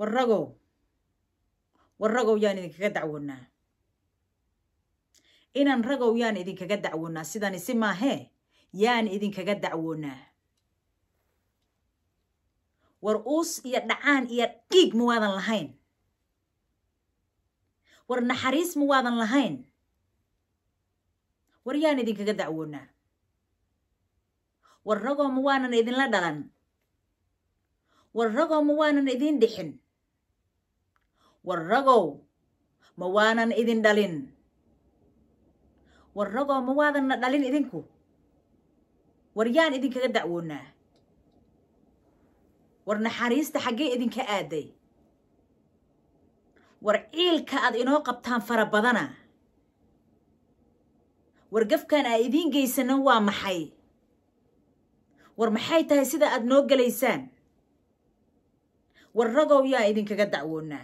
war ragow war ragow yaan idinkaga dacwoonaa inaan ragow yaan idinkaga dacwoonaa sidani si maahee yaan idinkaga dacwoonaa war uus iyo dhacaan iyo dhiig ma waadan lahayn war naxariis ma waadan lahayn war yaan idinkaga dacwoonaa war ragoo ma waanan idinla dhalan war ragow ma waanan idin dhixin war ragow ma waanan idin dhalin war ragow ma waadanna dhalin idinku war yaan idinkaga dacwoonaa war naxariista xaggee idinka aaday war ciilka aad inoo qabtaan fara badana war gafkan aa idiin geysana waa maxay war maxay tahay sida aad noo gelaysaan war ragow yaan idinkaga dacwoonaa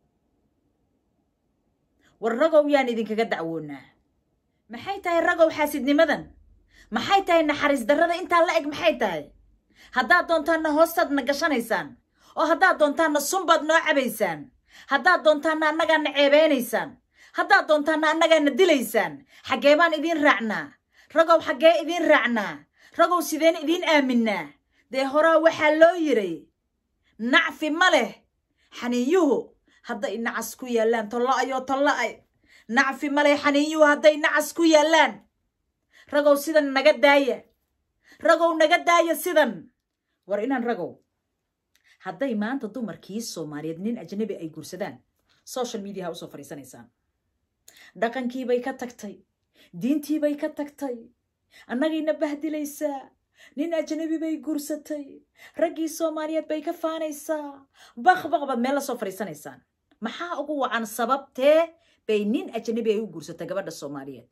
war ragow yaan idinkaga dacwoonaa maxay tahay ragow xaasidnimadan maxay tahay naxariis darrada intaa la eg maxay tahay haddaad doontaanna hoostaadna gashanaysaan oo haddaad doontaanna sunbaad noo cabaysaan haddaad doontaanna annagaana ceebeynaysaan haddaad doontaanna annagaana dilaysaan xaggee baan idiin raacnaa ragow xaggee idiin raacnaa ragow sideen idiin aaminaa dee horaa waxaa loo yiray nacfi ma leh xaniiyuhu hadday nacas ku yaallaan tolla-ayoo tolla-ay nacfi ma leh xaniiyuhu hadday nacas ku yaallaan ragow sidan naga daaya ragow naga daaya sidan war inaan ragow hadday maanta dumarkii soomaaliyeed nin ajnabi ay guursadaan social mediaha usoo fadhiisanaysaan dhaqankiibay ka tagtay diintiibay ka tagtay annagayna bahdilaysaa nin ajnabi bay guursatay raggii soomaaliyeed bay ka faanaysaa bakbaq baad meel la soo fadhiisanaysaan maxaa ugu wacan sababtee bay nin ajnabi ay u guursatay gabadha soomaaliyeed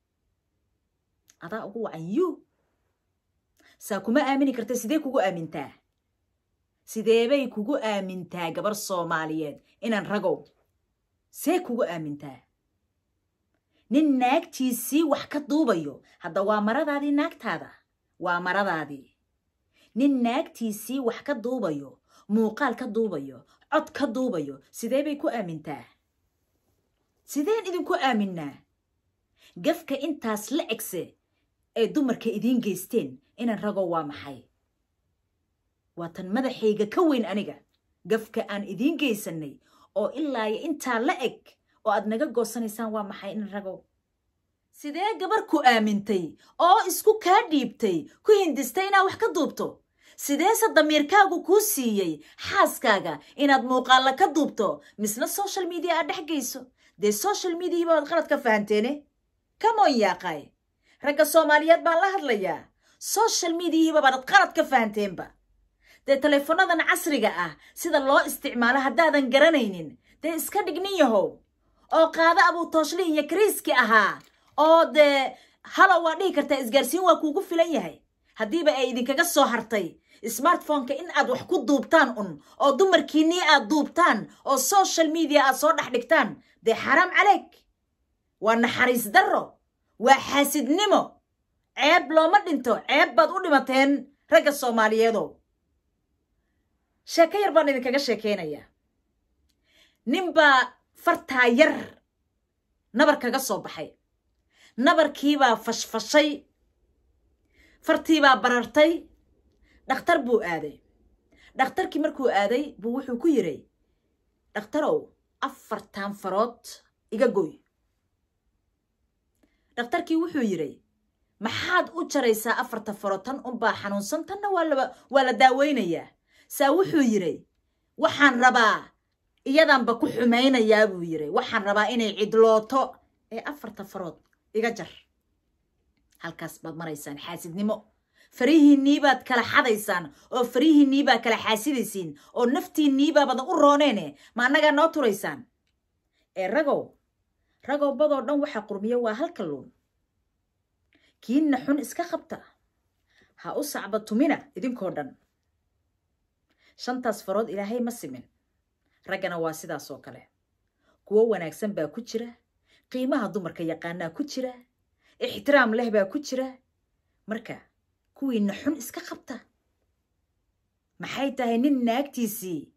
adaa ugu wacan yu saa kuma aamini karta sidee kugu aamintaa sideebay kugu aamintaa gabar soomaaliyeed inaan ragow see kugu aamintaa nin naagtiisii wax ka duubayo hadda waa maradaadii naagtaada waa maradaadii nin naagtiisii wax ka duubayo muuqaal ka duubayo cod ka duubayo sidee bay ku aamintaa sideen idinku aaminaa gafka intaas la egse ay dumarka idiin geysteen inaan ragow waa maxay waa tan madaxayga ka weyn aniga gafka aan idiin geysanay oo ilaayo intaa la eg oo aad naga goosanaysaan waa maxay inaan ragow sidee gabar ku aamintay oo isku kaa dhiibtay ku hindistay inaad wax ka duubto sideese damiirkaagu kuu siiyey xaaskaaga inaad muuqaalla ka duubto misna social media aad dhex geyso dee social mediahiiba waad qalad ka fahanteene kamoon yaaqay ragga soomaaliyeed baan la hadlayaa social mediahiiba baad qalad ka fahanteenba dee teleefonadan casriga ah sida loo isticmaalo haddaadan garanaynin dee iska dhignin yahow oo qaado abuu tooshlihin iyo kariiski ahaa oo dee halow waa dhihi kartaa isgaarsiin waa kuugu filan yahay haddiiba ay idinkaga soo hartay smartphoneka in aad wax ku duubtaan un oo dumarkiinnii aad duubtaan oo social media aad soo dhex dhigtaan dee xaraam caleyk waa naxariis darro waa xaasidnimo ceeb looma dhinto ceeb baad u dhimateen ragga soomaaliyeedow sheeko yar baan idinkaga sheekeynayaa ninbaa fartaa yar nabar kaga soo baxay nabarkiibaa fashfashay fartiibaa barartay dhakhtar buu aaday dhakhtarkii markuu aaday buu wuxuu ku yidhi dhakhtarow afartan farood iga goy dhakhtarkii wuxuu yidhi maxaad u jaraysaa afarta farood tan unbaa xanuunsan tanna waa la daaweynayaa saa wuxuu yidhi waxaan rabaa iyadanba ku xumaynayaa buu yidhi waxaan rabaa inay cidlooto ee afarta farood iga jar halkaas baad maraysaan xaasidnimo farihiinniibaad kala xadaysaan oo farihiinniibaa kala xaasidaysiin oo naftiinniibaa badan u rooneene ma annagaa noo turaysaan ee ragow ragow badoo dhan waxaa qurmiyo waa halka luun kiinna xun iska qabta ha u sacba tumina idinkoo dhan shantaas farood ilaahay ma simin raggana waa sidaas oo kale kuwo wanaagsan baa ku jira qiimaha dumarka yaqaanaa ku jira ixtiraam leh baa ku jira marka kuwiinna xun iska qabta maxay tahay nin naagtiisii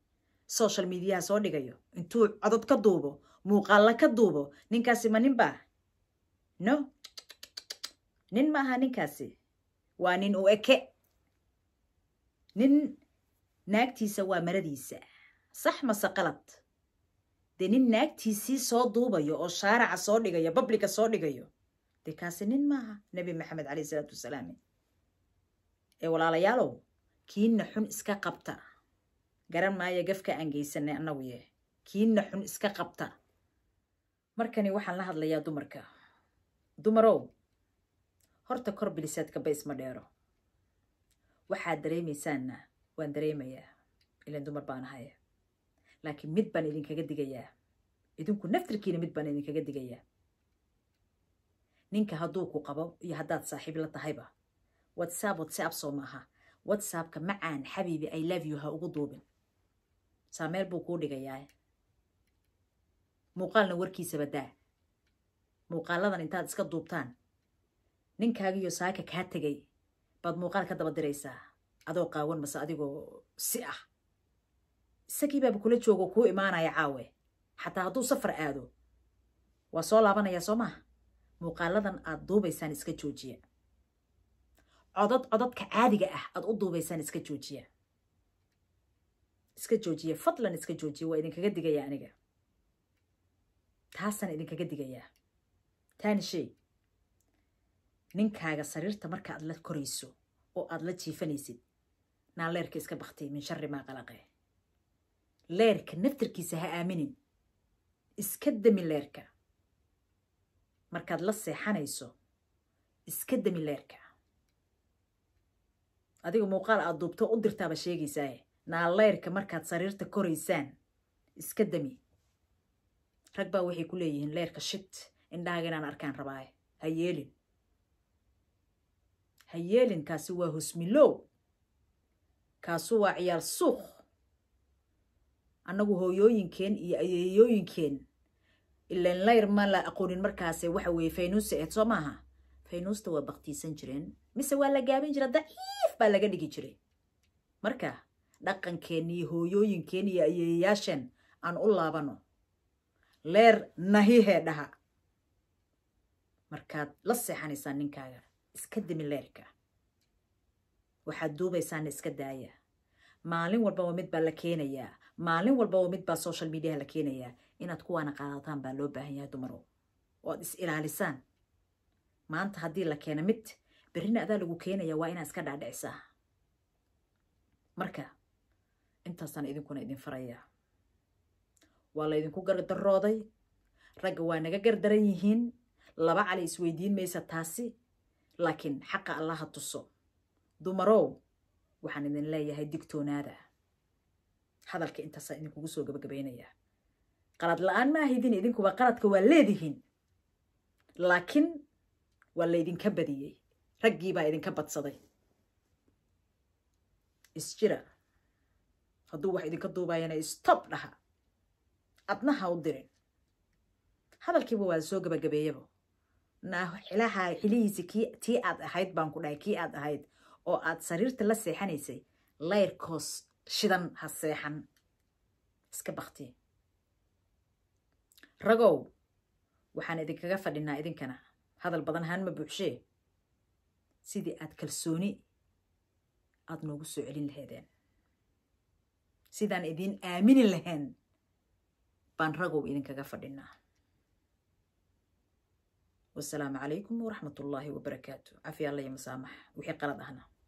social mediaha soo dhigayo intuu codod ka duubo muuqaalla ka duubo ninkaasi ma nin baa no nin ma aha ninkaasi waa nin u eke nin naagtiisa waa maradiisa sax mase qalad dee nin naagtiisii soo duubayo oo shaaraca soo dhigayo babliga soo dhigayo dee kaasi nin maaha nebi maxamed caleyh isalaatu wasalaam ee walaalayaalow kiina xun iska qabta garan maayo gafka aan geysanay annagu ye kiina xun iska qabta markani waxaan la hadlayaa dumarka dumarow horta kor bilisaadka bays ma dheero waxaad dareemaysaanna waan dareemayaa ilan dumar baan ahaya laakiin mid baan idinkaga digayaa idinku naftirkiina mid baan idinkaga digayaa ninka hadduu ku qabo iyo haddaad saaxiib la tahayba whatsapp whatsapp soo maaha whatsappka macaan xabiibi i love you ha ugu duubin saameel buu kuu dhigayaa muuqaalna warkiisaba daa muuqaaladan intaad iska duubtaan ninkaagiyo saaka kaa tegay baad muuqaal ka daba diraysaa adoo qaawan mase adigoo si ah isagii baaba kula joogo kuu imaanaya caawe xataa hadduu safar aado waa soo laabanayaa soo maha muuqaaladan aad duubaysaan iska joojiya codod cododka caadiga ah aad u duubaysaan iska joojiya iska joojiya fadlan iska joojiya waa idinkaga digayaa aniga taasaan idinkaga digayaa taani shay ninkaaga sariirta marka aad la korayso oo aad la jiifanaysid naa leerka iska baktay min shari maa qalaqe leerka naftirkiisa ha aaminin iska dami leerka markaad la seexanayso iska dami leerka adiga muuqaal aad duubto u dirtaaba sheegaysaaye naa leyrka markaad sariirta koraysaan iska dami rag baa waxay ku leeyihiin leerka shit indhahaaga inaan arkaan rabaaye ha yeelin ha yeelin kaasi waa husmilow kaasu waa ciyaal suuq annagu hooyooyinkeen iyo ayeeyooyinkeen ilan layr ma la aqoonin markaase waxa weeye faynuusta eed soo maaha faynuusta waa baktiisan jireen mise waa la gaabin jira daciif baa laga dhigi jiray marka dhaqankeen iyo hooyooyinkeen iyo ayeeyayaasheen aan u laabano leer nahihee dhaha markaad la seexanaysaan ninkaaga iska dimi leerka waxaad duubaysaana iska daaya maalin walbaba mid baa la keenayaa maalin walbaba mid baa social mediaha la keenayaa inaad kuwaana qaadataan baa loo baahan yahay dumarow oo ad is ilaalisaan maanta haddii la keena mid berrina adaa lagu keenaya waa inaad iska dhaadhicisaa marka intaasaan idinkuna idin farayaa waa laydinku gardarooday ragga waa naga gardaran yihiin laba cali isweydiin maysa taasi laakiin xaqa allaha tuso dumarow waxaan idin leeyahay digtoonaada hadalka intaasaa idinkugu soo gabagabaynayaa qalad la-aan ma ahidin idinkuba qaladka waa leedihiin laakiin waa laydinka badiyey raggiibaa idinka badsaday isjira hadduu wax idinka duubayana stob dhaha adna ha u dirin hadalkiiba waa soo gabagabeeyaba naa xilaha xilihiisi kii tii aad ahayd baan ku dhahay kii aad ahayd oo aad sariirta la seexanaysay layrkoos shidan ha seexan iska bakti ragow waxaan idinkaga fadhinaa idinkana hadal badan ahaan ma buuxshee sidii aad kalsooni aad noogu soo celin laheedeen sidaan idiin aamini lahayn baan ragow idinkaga fadhinaa wasalaamu calaykum waraxmat ullaahi wabarakaatu cafi alla iyo masaamax wixii qalad ahna